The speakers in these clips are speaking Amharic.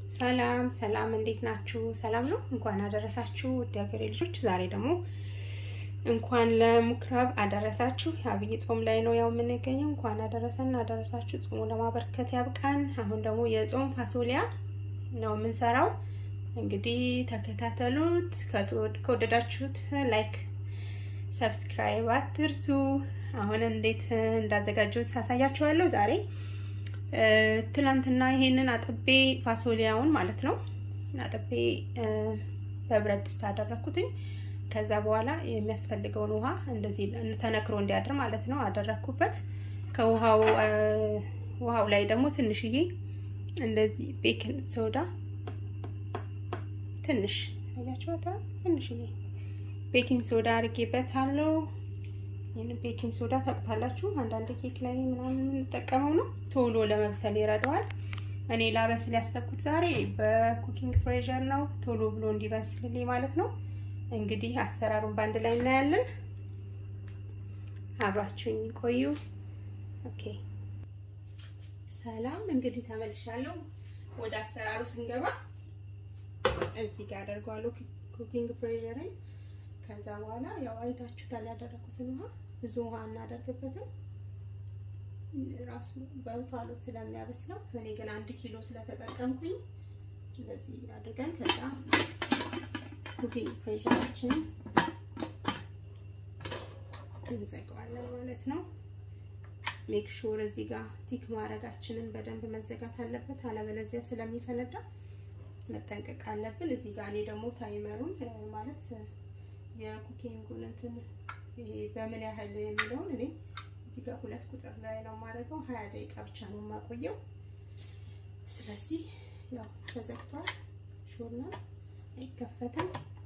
ሰላም ሰላም፣ እንዴት ናችሁ? ሰላም ነው። እንኳን አደረሳችሁ ውድ ሀገሬ ልጆች። ዛሬ ደግሞ እንኳን ለምኩራብ አደረሳችሁ። የአብይ ጾም ላይ ነው ያው የምንገኘው። እንኳን አደረሰን አደረሳችሁ። ጾሙ ለማበርከት ያብቃን። አሁን ደግሞ የጾም ፋሶሊያ ነው የምንሰራው። እንግዲህ ተከታተሉት። ከወደዳችሁት ላይክ፣ ሰብስክራይብ አትርሱ። አሁን እንዴት እንዳዘጋጀሁት ሳሳያችኋለሁ ዛሬ ትላንትና ይሄንን አጥቤ ፋሶሊያውን ማለት ነው አጥቤ በብረት ድስት አደረኩትኝ። ከዛ በኋላ የሚያስፈልገውን ውሃ እንደዚህ ተነክሮ እንዲያድር ማለት ነው አደረኩበት። ከውሃው ውሃው ላይ ደግሞ ትንሽዬ እንደዚህ ቤኪንግ ሶዳ ትንሽ አያችኋታ፣ ትንሽዬ ቤኪንግ ሶዳ አድርጌበታለሁ። ይህን ቤኪንግ ሶዳ ታውቁታላችሁ። አንዳንድ ኬክ ላይ ምናምን የምንጠቀመው ነው። ቶሎ ለመብሰል ይረዳዋል። እኔ ላበስል ያሰብኩት ዛሬ በኩኪንግ ፕሬሸር ነው፣ ቶሎ ብሎ እንዲበስልልኝ ማለት ነው። እንግዲህ አሰራሩን በአንድ ላይ እናያለን። አብራችሁኝ ቆዩ። ኦኬ፣ ሰላም። እንግዲህ ተመልሻለሁ። ወደ አሰራሩ ስንገባ እዚህ ጋር አደርገዋለሁ ኩኪንግ ፕሬሸርን ከዛ በኋላ ያው አይታችሁታል ያደረኩትን ውሃ ብዙ ውሃ እናደርግበትም ራሱ በእንፋሎት ስለሚያበስለው እኔ ግን አንድ ኪሎ ስለተጠቀምኩኝ እንደዚህ አድርገን ከዛ ኩኪንግ ፕሬሸራችንን እንዘጋዋለን ማለት ነው። ሜክ ሹር እዚህ ጋር ቲክ ማድረጋችንን በደንብ መዘጋት አለበት፣ አለበለዚያ ስለሚፈነዳ መጠንቀቅ አለብን። እዚህ ጋር እኔ ደግሞ ታይመሩን ማለት የኩኪንጉን እንትን ይሄ በምን ያህል የሚለውን እኔ እዚህ ጋር ሁለት ቁጥር ላይ ነው የማደርገው። ሀያ ደቂቃ ብቻ ነው የማቆየው። ስለዚህ ያው ተዘግቷል። ሾርና አይከፈትም፣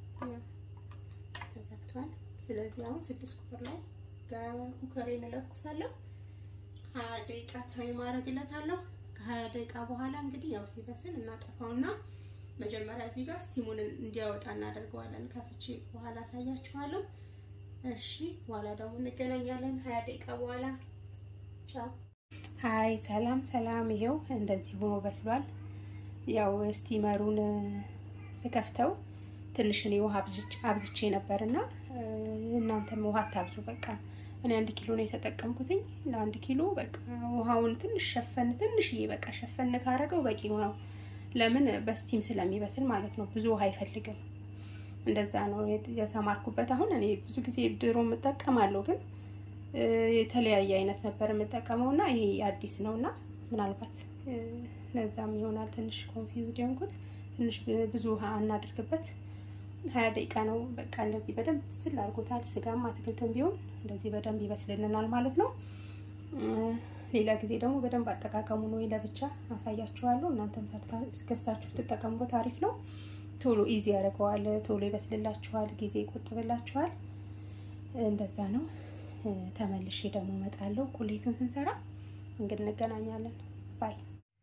ተዘግቷል። ስለዚህ አሁን ስድስት ቁጥር ላይ በኩከሬን እለኩሳለሁ። ሀያ ደቂቃ ታይም አደርግለታለሁ። ከሀያ ደቂቃ በኋላ እንግዲህ ያው ሲበስል እናጠፋውና መጀመሪያ እዚህ ጋር ስቲሙን እንዲያወጣ እናደርገዋለን። ከፍቼ በኋላ አሳያችኋለሁ። እሺ፣ በኋላ ደግሞ እንገናኛለን ሀያ ደቂቃ በኋላ ቻው። ሀይ፣ ሰላም ሰላም። ይሄው እንደዚህ ሆኖ በስሏል። ያው ስቲመሩን ስከፍተው ትንሽ እኔ ውሃ አብዝቼ ነበርና እናንተም ውሃ አታብዙ። በቃ እኔ አንድ ኪሎ ነው የተጠቀምኩትኝ። ለአንድ ኪሎ በቃ ውሃውን ትንሽ ሸፈን ትንሽዬ በቃ ሸፈን ካረገው በቂው ነው። ለምን በስቲም ስለሚበስል ማለት ነው። ብዙ ውሃ አይፈልግም። እንደዛ ነው የተማርኩበት። አሁን እኔ ብዙ ጊዜ ድሮ የምጠቀማለሁ፣ ግን የተለያየ አይነት ነበር የምጠቀመው እና ይሄ አዲስ ነው እና ምናልባት ለዛም ይሆናል ትንሽ ኮንፊውዝድ የሆንኩት። ትንሽ ብዙ ውሃ እናደርግበት። ሀያ ደቂቃ ነው በቃ እንደዚህ በደንብ ስል አድርጎታል። ስጋም አትክልትም ቢሆን እንደዚህ በደንብ ይበስልልናል ማለት ነው። ሌላ ጊዜ ደግሞ በደንብ አጠቃቀሙ ነው ለብቻ አሳያችኋለሁ። እናንተም ገዝታችሁ ትጠቀሙበት አሪፍ ነው። ቶሎ ኢዚ ያደርገዋል፣ ቶሎ ይበስልላችኋል፣ ጊዜ ይቆጥብላችኋል። እንደዛ ነው። ተመልሼ ደግሞ እመጣለሁ ቁሌቱን ስንሰራ እንግዲህ እንገናኛለን። ባይ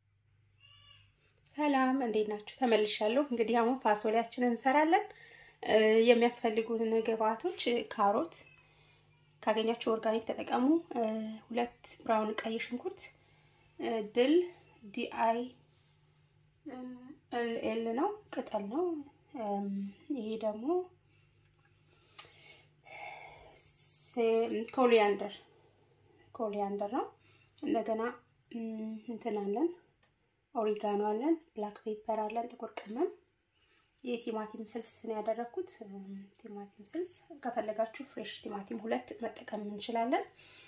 ሰላም፣ እንዴት ናችሁ? ተመልሻለሁ። እንግዲህ አሁን ፋሶሊያችንን እንሰራለን። የሚያስፈልጉን ግብአቶች ካሮት ካገኛችሁ ኦርጋኒክ ተጠቀሙ። ሁለት ብራውን ቀይ ሽንኩርት፣ ድል ዲአይ ኤል ነው ቅጠል ነው። ይሄ ደግሞ ኮሊያንደር ኮሊያንደር ነው። እንደገና እንትን አለን፣ ኦሪጋኖ አለን፣ ብላክ ፔፐር አለን፣ ጥቁር ቅመም የቲማቲም ስልስ ነው ያደረኩት። ቲማቲም ስልስ ከፈለጋችሁ ፍሬሽ ቲማቲም ሁለት መጠቀም እንችላለን።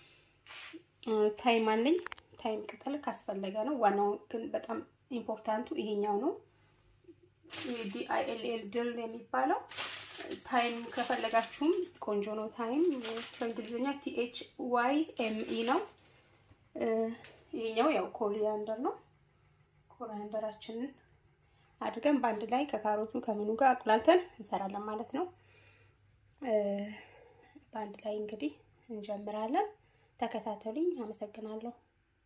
ታይም አለኝ። ታይም ቅጠል ካስፈለገ ነው። ዋናው ግን በጣም ኢምፖርታንቱ ይሄኛው ነው። ዲአይኤልኤል ድል የሚባለው ታይም ከፈለጋችሁም ቆንጆ ነው። ታይም በእንግሊዝኛ ቲኤች ዋይ ኤምኢ ነው። ይሄኛው ያው ኮሪያንደር ነው። ኮሪያንደራችንን አድርገን በአንድ ላይ ከካሮቱ ከምኑ ጋር አቁላልተን እንሰራለን ማለት ነው። በአንድ ላይ እንግዲህ እንጀምራለን። ተከታተሉኝ። አመሰግናለሁ።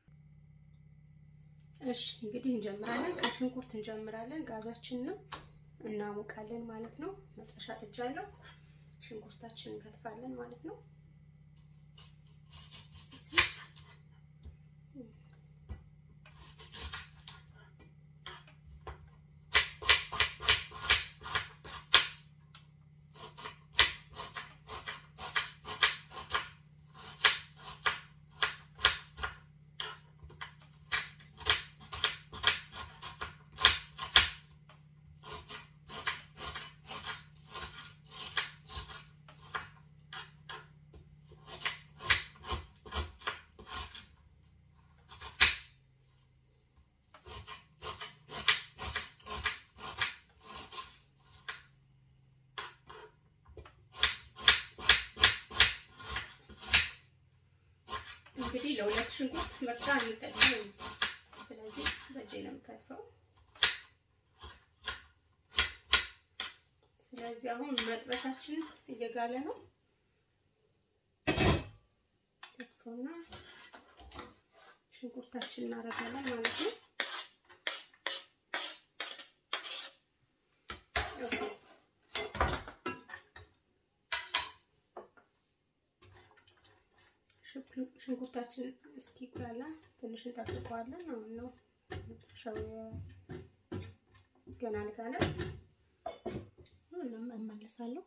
እሺ እንግዲህ እንጀምራለን። ከሽንኩርት እንጀምራለን። ጋዛችንን እናሞቃለን ማለት ነው። መጥበሻ ጥጃለሁ። ሽንኩርታችንን እንከትፋለን ማለት ነው። ለሁለት ሽንኩርት መፍጫ አንጠቀምም። ስለዚህ በእጄ ነው የምከትፈው። ስለዚህ አሁን መጥበሻችን እየጋለ ነው። ከትፎና ሽንኩርታችን እናደርጋለን ማለት ነው። ሽንኩርታችን እስኪጋላ ትንሽ እንጠብቀዋለን። አሁን ነው መጥበሻው ገና አልጋለም። እመለሳለሁ።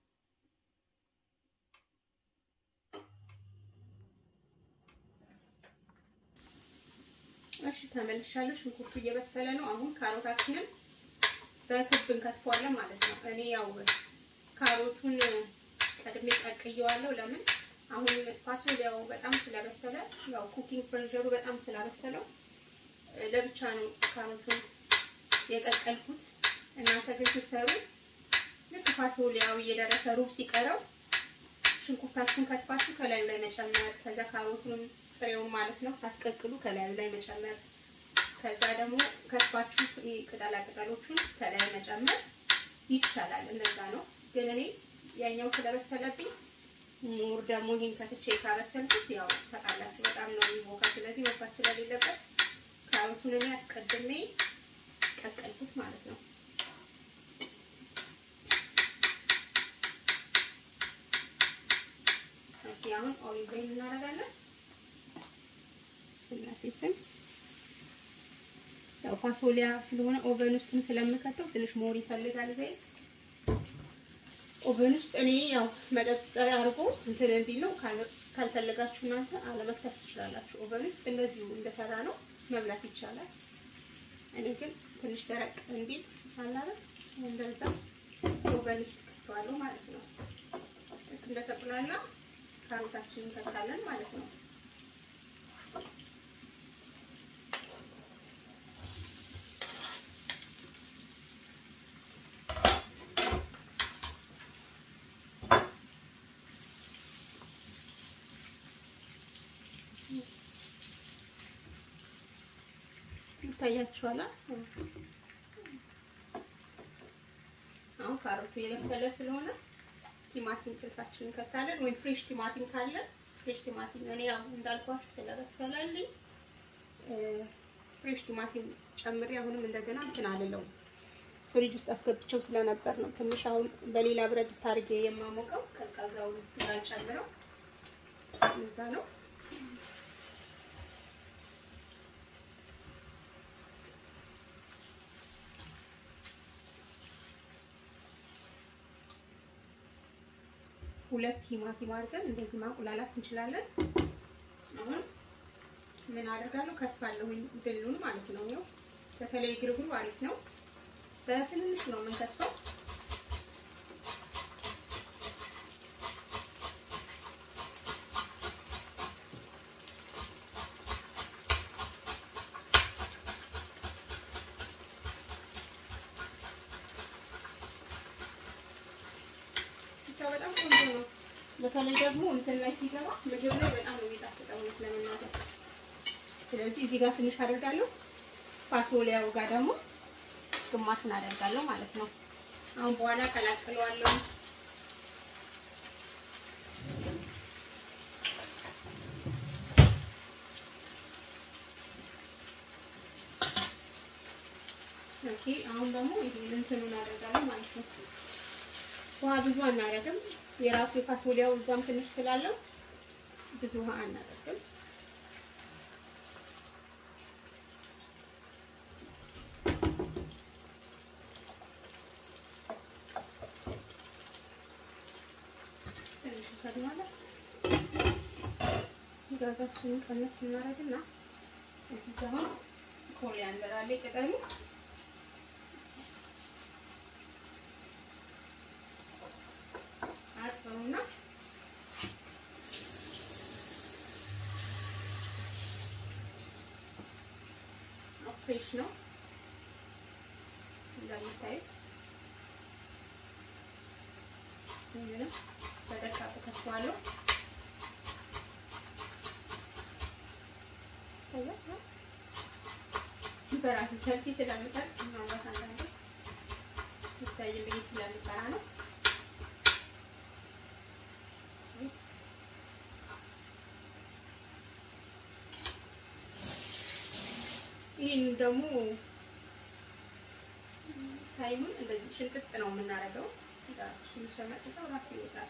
እሺ ተመልሻለሁ። ሽንኩርቱ እየበሰለ ነው። አሁን ካሮታችንን በክብ እንከትፈዋለን ማለት ነው። እኔ ያው ካሮቱን ቀድሜ ቀቅየዋለሁ። ለምን አሁን ፋሶሊያው በጣም ስለበሰለ ያው ኩኪንግ ፕሬሸሩ በጣም ስላበሰለው ለብቻ ነው ካሮቱን የቀቀልኩት። እናንተ ግን ስትሰሩ ልክ ፋሶሊያው እየደረሰ ሩብ ሲቀረው ሽንኩርታችሁን ከትፋችሁ ከላዩ ላይ መጨመር፣ ከዛ ካሮቱንም ጥሬውን ማለት ነው ሳትቀቅሉ ከላዩ ላይ መጨመር፣ ከዛ ደግሞ ከትፋችሁ ቅጠላ ቅጠሎቹን ከላይ መጨመር ይቻላል። እንደዛ ነው። ግን እኔ ያኛው ስለበሰለብኝ ሙር ደግሞ ይህን ከትቼ ካበሰልኩት ያው ታውቃላችሁ በጣም ነው የሚቦካ። ስለዚህ መፋት ስለሌለበት ካሮቱን እኔ አስቀድሜ ቀቀልኩት ማለት ነው። አሁን ኦሊቭ ኦይል እናደርጋለን። ስላሴ ስም ያው ፋሶሊያ ስለሆነ ኦቨን ውስጥም ስለምከተው ትንሽ ሞር ይፈልጋል ዘይት። ኦቨን ውስጥ እኔ ያው መጠጥ አድርጎ እንትን እንዲል ነው። ካልፈለጋችሁ እናንተ አለመክተፍ ትችላላችሁ። ኦቨን ውስጥ እንደዚሁ እንደሰራ ነው መብላት ይቻላል። እኔ ግን ትንሽ ደረቅ እንዲል አላለም እንደዛ ኦቨን ውስጥ ከተዋለሁ ማለት ነው። እንደተቁላላ ካሮታችንን እንከታለን ማለት ነው። ይታያችኋል። አሁን ካሮቱ የበሰለ ስለሆነ ቲማቲም ስልሳችንን እንከታለን። ወይም ፍሬሽ ቲማቲም ካለ ፍሬሽ ቲማቲም እኔ ያው እንዳልኳችሁ ስለበሰለልኝ ፍሬሽ ቲማቲም ጨምሬ አሁንም እንደገና እንትን አልለውም ፍሪጅ ውስጥ አስገብቼው ስለነበር ነው። ትንሽ አሁን በሌላ ብረት ድስት አድርጌ የማሞቀው ቀዝቃዛውን እንዳልጨምረው እዛ ነው። ሁለት ቲማቲም አድርገን እንደዚህ ማቁላላት እንችላለን። አሁን ምን አደርጋለሁ? ከትፋለሁ ድሉን ማለት ነው። ያው በተለይ ግርግሩ አሪፍ ነው። በትንንሽ ነው የምንከትፈው። በጣም ቆንጆ ነው። በተለይ ደግሞ እንትን ላይ ሲገባ ምግብ ላይ በጣም ነው የሚጣፍጠው ለመናገር። ስለዚህ እዚህ ጋር ትንሽ አደርጋለሁ። ፋሶሊያው ጋር ደግሞ ግማሹን አደርጋለሁ ማለት ነው። አሁን በኋላ ቀላቅለዋለሁ። ኦኬ አሁን ደግሞ ይሄን እንትኑን አደርጋለሁ ማለት ነው። ውሃ ብዙ አናደርግም። የራሱ የፋሶሊያው እዛም ትንሽ ስላለው ብዙ ውሃ አናደርግም። ትንሽ ከድማለ ጋዛችንን ቀነስ እናደርግና እዚህ ደግሞ ኮሪያንደር አለ ቅጠሉ አጥሩና ፍሬሽ ነው እንደምታዩት። ይህንም በደቃቁ ከትፈዋለሁ። ይታያል። በራሴ ሰፊ ስለምጠቅ ምናልባት አንዳንዴ ይታይ ብዬ ስለምጠራ ነው። ይህን ደግሞ ታይሙን እንደዚህ ሽንቅጥ ነው የምናደርገው። ሸመጥተው ራሱ ይወጣል።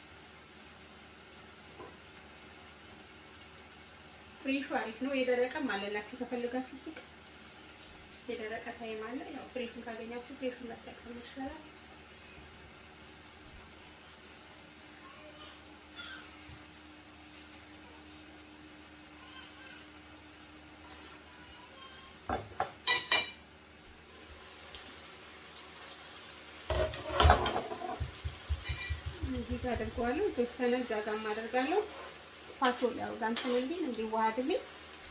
ፍሬሹ አሪፍ ነው። የደረቀም አለላችሁ ከፈለጋችሁ ሱቅ የደረቀ ታይም አለ። ያው ፍሬሹን ካገኛችሁ ፍሬሹን መጠቀም ይሻላል። እዚህ ጋር አድርገዋለሁ። የተወሰነ እዛ ጋርም አደርጋለሁ። ፋሶሊያው ጋር እንትን እንዲል እንዲዋሃድልኝ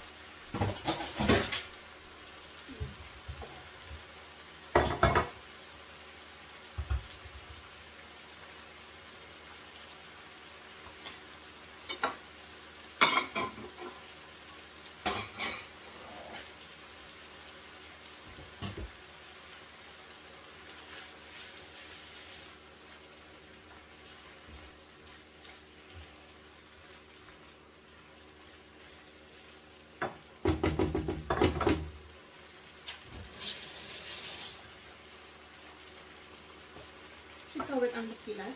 ሽታው በጣም ደስ ይላል።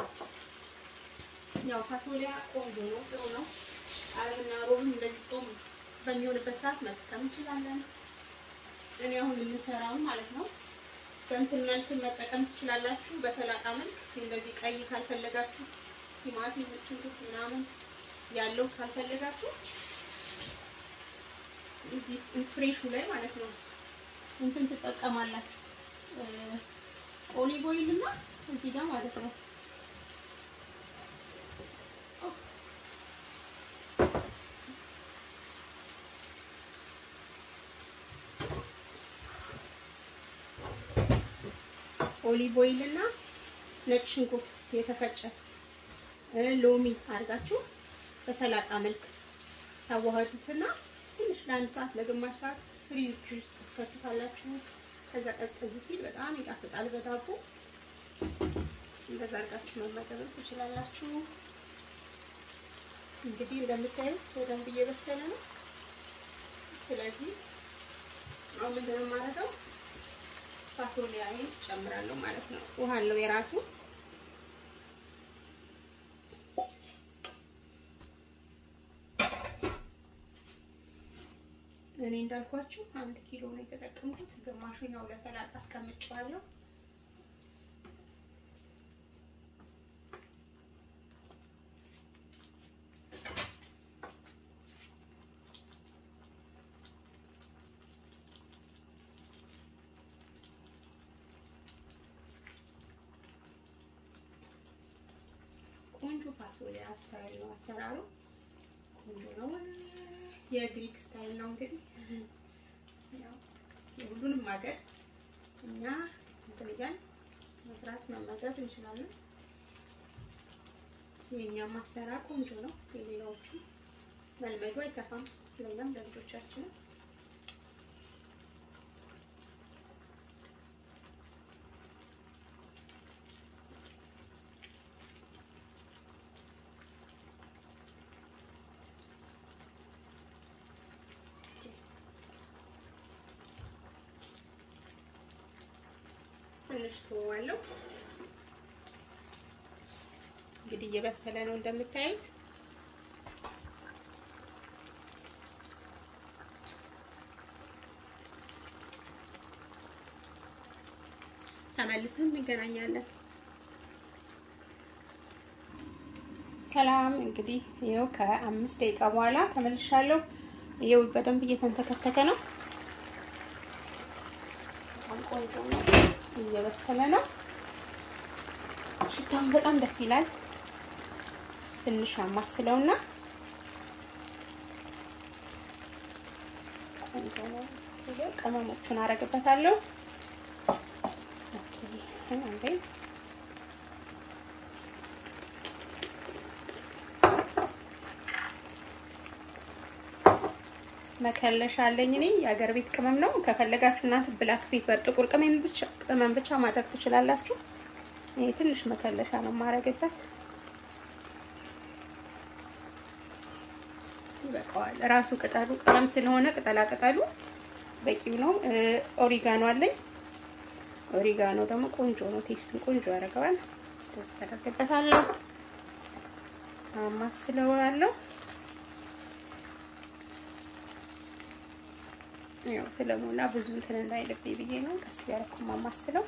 ያው ፋሶሊያ ቆንጆ ነው፣ ጥሩ ነው። አረብና ሮብም እንደዚህ ጾም በሚሆንበት ሰዓት መጠቀም እንችላለን። እኔ አሁን የምሰራው ማለት ነው በእንትን መልክ መጠቀም ትችላላችሁ። በሰላጣ መልክ እንደዚህ ቀይ ካልፈለጋችሁ ቲማቲም፣ ሽንኩርት ምናምን ያለው ካልፈለጋችሁ እዚህ ፍሬሹ ላይ ማለት ነው እንትን ትጠቀማላችሁ ኦሊቭ ኦይል እና እዚህ ጋር ማለት ነው ኦሊቭ ኦይል እና ነጭ ሽንኩርት የተፈጨ ሎሚ አድርጋችሁ በሰላጣ መልክ ታዋህዱትና ትንሽ ለአንድ ሰዓት ለግማሽ ሰዓት ፍሪጅ ውስጥ ትከቱታላችሁ። ከዛ ቀዝቀዝ ሲል በጣም ይጣፍጣል በዳቦ። እንደዛ አድርጋችሁ መመገብ ትችላላችሁ። እንግዲህ እንደምታዩት በደንብ እየበሰለ ነው። ስለዚህ አሁን ምንድን ነው የማደርገው? ፋሶሊያዬን ጨምራለሁ ማለት ነው። ውሃ አለው የራሱ እኔ እንዳልኳችሁ አንድ ኪሎ ነው የተጠቀምኩት። ግማሹን ያው ለሰላጣ አስቀምጬዋለሁ። ቆንጆ ፋሶሊያ ስታይል ነው አሰራሩ። ቆንጆ ነው። የግሪክ ስታይል ነው እንግዲህ የሁሉንም ሀገር እኛ እንትን እያልን መስራት መመገብ እንችላለን። የእኛም አሰራር ቆንጆ ነው። የሌላዎቹ መልመዱ አይከፋም፣ ለእኛም ለልጆቻችንም ትንሽ ተዋለው እንግዲህ እየበሰለ ነው እንደምታዩት። ተመልሰን እንገናኛለን። ሰላም እንግዲህ ይኸው ከአምስት ደቂቃ በኋላ ተመልሻለሁ። ይኸው በደንብ እየተንተከተከ ነው። በጣም ቆንጆ ነው። እየበሰለ ነው። ሽታውን በጣም ደስ ይላል። ትንሽ አማስለውና ቆንጆ ነው። ቅመሞቹን አረግበታለሁ። አንዴ መከለሻ አለኝ እኔ የሀገር ቤት ቅመም ነው። ከፈለጋችሁ እናንተ ብላክ ፔፐር ጥቁር ቅመም ብቻ ቅመም ብቻ ማድረግ ትችላላችሁ። ይሄ ትንሽ መከለሻ ነው የማረግበት። ይበቃዋል። ራሱ ቅጠሉ ቅመም ስለሆነ ቅጠላ ቅጠሉ በቂው ነው። ኦሪጋኖ አለኝ። ኦሪጋኖ ደግሞ ቆንጆ ነው፣ ቴስቱን ቆንጆ ያደርገዋል። ደስ ያደርግበታለሁ። አማስለዋለሁ ያው ስለሞላ ብዙ እንትን እንዳይልብኝ ብዬ ነው ቀስ ያልኩ ማማስለው።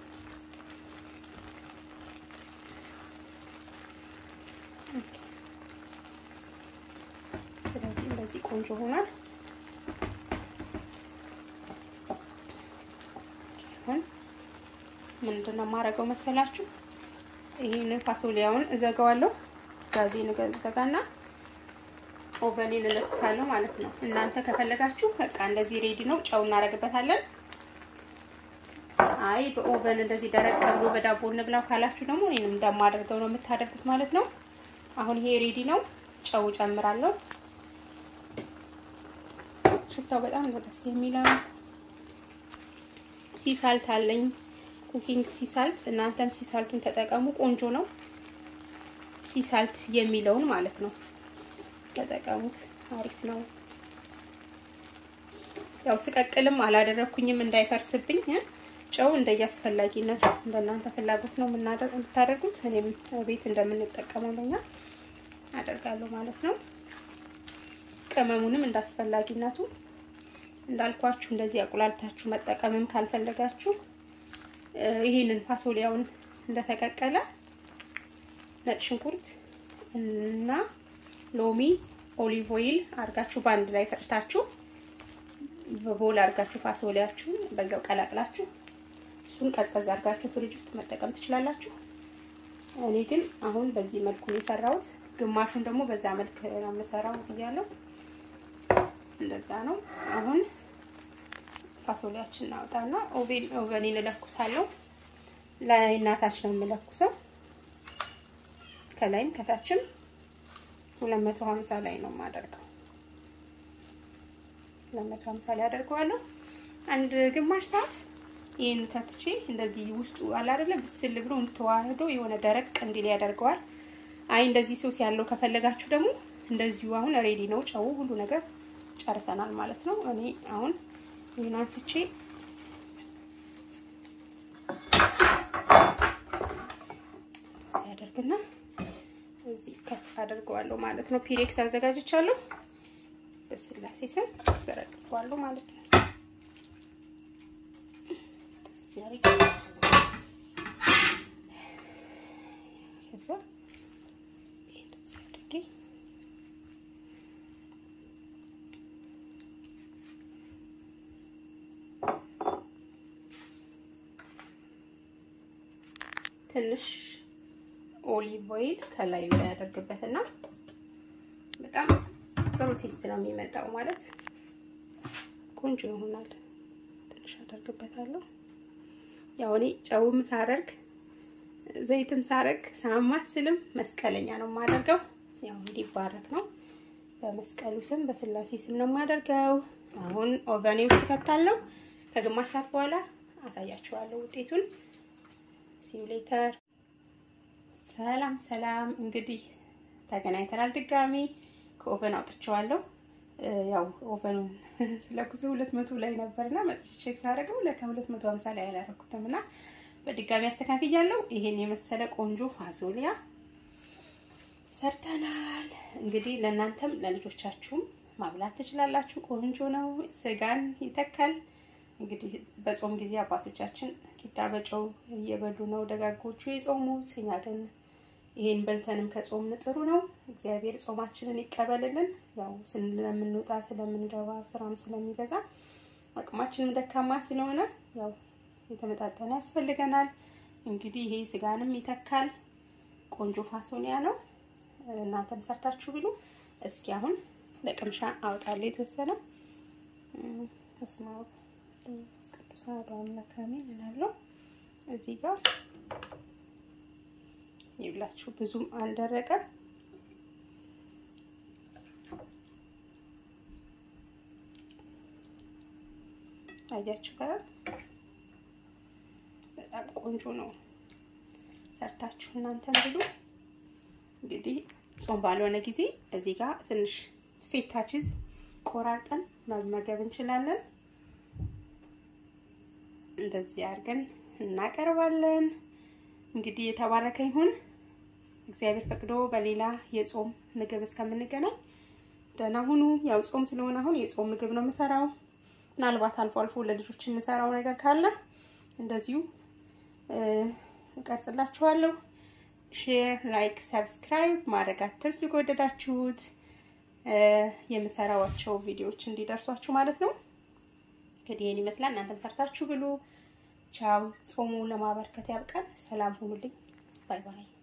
ስለዚህ እንደዚህ ቆንጆ ሆኗል። አሁን ምንድን ነው የማደርገው መሰላችሁ? ይሄንን ፋሶሊያውን እዘጋዋለሁ። ጋዜን እዘጋና ኦቨኔን እለኩሳለሁ ማለት ነው። እናንተ ከፈለጋችሁ በቃ እንደዚህ ሬዲ ነው። ጨው እናደርግበታለን። አይ በኦቨን እንደዚህ ደረቅ ብሎ በዳቦ እንብላው ካላችሁ ደግሞ እኔንም እንደማደርገው ነው የምታደርጉት ማለት ነው። አሁን ይሄ ሬዲ ነው። ጨው ጨምራለሁ። ሽታው በጣም ነው ደስ የሚለው። ሲሳልት አለኝ ኩኪንግ ሲሳልት። እናንተም ሲሳልቱን ተጠቀሙ። ቆንጆ ነው። ሲሳልት የሚለውን ማለት ነው ተጠቀሙት። አሪፍ ነው። ያው ስቀቅልም አላደረኩኝም እንዳይፈርስብኝ። ጨው እንደየአስፈላጊነቱ እንደናንተ ፍላጎት ነው የምታደርጉት። እኔም ቤት እንደምንጠቀመው ለኛ አደርጋለሁ ማለት ነው። ቅመሙንም እንዳስፈላጊነቱ እንዳልኳችሁ እንደዚህ አቁላልታችሁ መጠቀምም ካልፈለጋችሁ ይሄንን ፋሶሊያውን እንደተቀቀለ ነጭ ሽንኩርት እና ሎሚ ኦሊቭ ኦይል አድርጋችሁ በአንድ ላይ ፈጭታችሁ በቦል አድርጋችሁ ፋሶሊያችሁን በዛው ቀላቅላችሁ እሱን ቀዝቀዝ አድርጋችሁ ፍሪጅ ውስጥ መጠቀም ትችላላችሁ። እኔ ግን አሁን በዚህ መልኩ ነው የሰራሁት። ግማሹን ደግሞ በዛ መልክ ነው የምሰራው ብያለሁ። እንደዛ ነው። አሁን ፋሶሊያችን እናውጣና ኦቬን ኦቨኔን እለኩሳለሁ። ላይ እናታች ነው የምለኩሰው ከላይም ከታችም 250 ላይ ነው የማደርገው። 250 ላይ አደርገዋለሁ። አንድ ግማሽ ሰዓት ይሄን ከትቼ እንደዚህ ውስጡ አለ አይደለ ብስል ብሎ ተዋህዶ የሆነ ደረቅ እንዲል ያደርገዋል። አይ እንደዚህ ሶስ ያለው ከፈለጋችሁ ደግሞ እንደዚሁ አሁን ሬዲ ነው። ጨው ሁሉ ነገር ጨርሰናል ማለት ነው። እኔ አሁን ይሄን አንስቼ ሲያደርግና እዚህ ከፍ አድርገዋለሁ ማለት ነው። ፒሬክስ አዘጋጅቻለሁ። በስላሴ ስም ዘረግፈዋለሁ ማለት ነው። ከዛ እንደዚህ አድርጌ ትንሽ ኦሊቭ ኦይል ከላዩ ላይ ያደርግበትና በጣም ጥሩ ቴስት ነው የሚመጣው። ማለት ቆንጆ ይሆናል። ትንሽ አደርግበታለሁ። ያው እኔ ጨውም ሳረግ ዘይትም ሳረግ ሳማስልም መስቀለኛ ነው የማደርገው። ያው እንዲባረክ ነው። በመስቀሉ ስም በስላሴ ስም ነው የማደርገው። አሁን ኦቨኔ ውስጥ ከታለው ከግማሽ ሰዓት በኋላ አሳያችኋለሁ ውጤቱን። ሲሙሌተር ሰላም ሰላም። እንግዲህ ተገናኝተናል ድጋሚ ከኦቨን አውጥቼዋለሁ። ያው ኦቨን ስለኩሱ ሁለት መቶ ላይ ነበርና መጥቼ ቼክ ሳደርገው ለካ ሁለት መቶ ሀምሳ ላይ አላደረኩትም እና በድጋሚ አስተካክያለሁ። ይሄን የመሰለ ቆንጆ ፋሶሊያ ሰርተናል። እንግዲህ ለእናንተም ለልጆቻችሁም ማብላት ትችላላችሁ። ቆንጆ ነው። ስጋን ይተካል። እንግዲህ በጾም ጊዜ አባቶቻችን ቂጣ በጨው እየበሉ ነው ደጋጎቹ የጾሙት። እኛ ግን ይሄን በልተንም ከጾምን ጥሩ ነው። እግዚአብሔር ጾማችንን ይቀበልልን። ያው ስለምንወጣ ስለምንገባ ስራም ስለሚበዛ አቅማችንም ደካማ ስለሆነ ያው የተመጣጠነ ያስፈልገናል። እንግዲህ ይሄ ስጋንም ይተካል። ቆንጆ ፋሶሊያ ነው። እናንተም ሰርታችሁ ብሉ። እስኪ አሁን ለቅምሻ አወጣለሁ የተወሰነ ተስማ ቅዱስ አምላክ አሜን እላለሁ። እዚህ ጋር ይብላችሁ ብዙም አልደረቀም። አያችሁ ጋር በጣም ቆንጆ ነው። ሰርታችሁ እናንተን ብሉ። እንግዲህ ጾም ባልሆነ ጊዜ እዚህ ጋር ትንሽ ፌታ ቺዝ ቆራርጠን መመገብ እንችላለን። እንደዚህ አድርገን እናቀርባለን። እንግዲህ የተባረከ ይሁን። እግዚአብሔር ፈቅዶ በሌላ የጾም ምግብ እስከምንገናኝ ደህና ሁኑ። ያው ጾም ስለሆነ አሁን የጾም ምግብ ነው የምሰራው። ምናልባት አልፎ አልፎ ለልጆች የምሰራው ነገር ካለ እንደዚሁ እቀርጽላችኋለሁ። ሼር፣ ላይክ፣ ሰብስክራይብ ማድረግ አትርሱ ከወደዳችሁት የምሰራዋቸው ቪዲዮዎች እንዲደርሷችሁ ማለት ነው። እንግዲህ ይህን ይመስላል። እናንተም ሰርታችሁ ብሉ። ቻው። ጾሙ ለማበርከት ያብቃል። ሰላም ሁኑልኝ። ባይ ባይ።